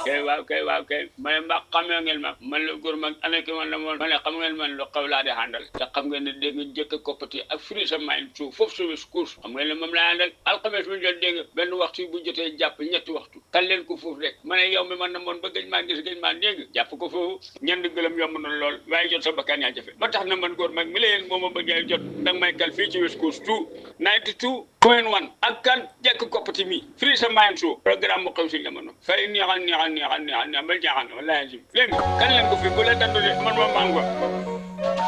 kay waaw kay waaw kay ma ne mbaa xamee ngeen ma man la góor mag ana ki man la moon ma ne xam ngeen man lu xaw laa di àndal te xam ngeen ne dégg nga jëkk koppati ak firi sa main suuf foofu suuf course xam ngeen ne moom laa àndal alxames bu jot dégg nga benn waxtu bu jotee jàpp ñetti waxtu kan leen ko foofu rek ma ne yow mi man na moon ba gëj maa gis gëj maa dégg jàpp ko foofu ñeent gëlëm yomb na lool waaye jot sa bakkaan yaa jafe ba tax na man góor mag mi la yéen moo ma bëggee jot danga may kal fii ci West Coast 2 92 point 1 ak kan jekk koppati mi firi sa main suuf programme mu xew si jamono fay neexal neexal neexal neexal neexal ba jaaxal wallaahi léegi kan leen ko fi bu la dandu de man ma mango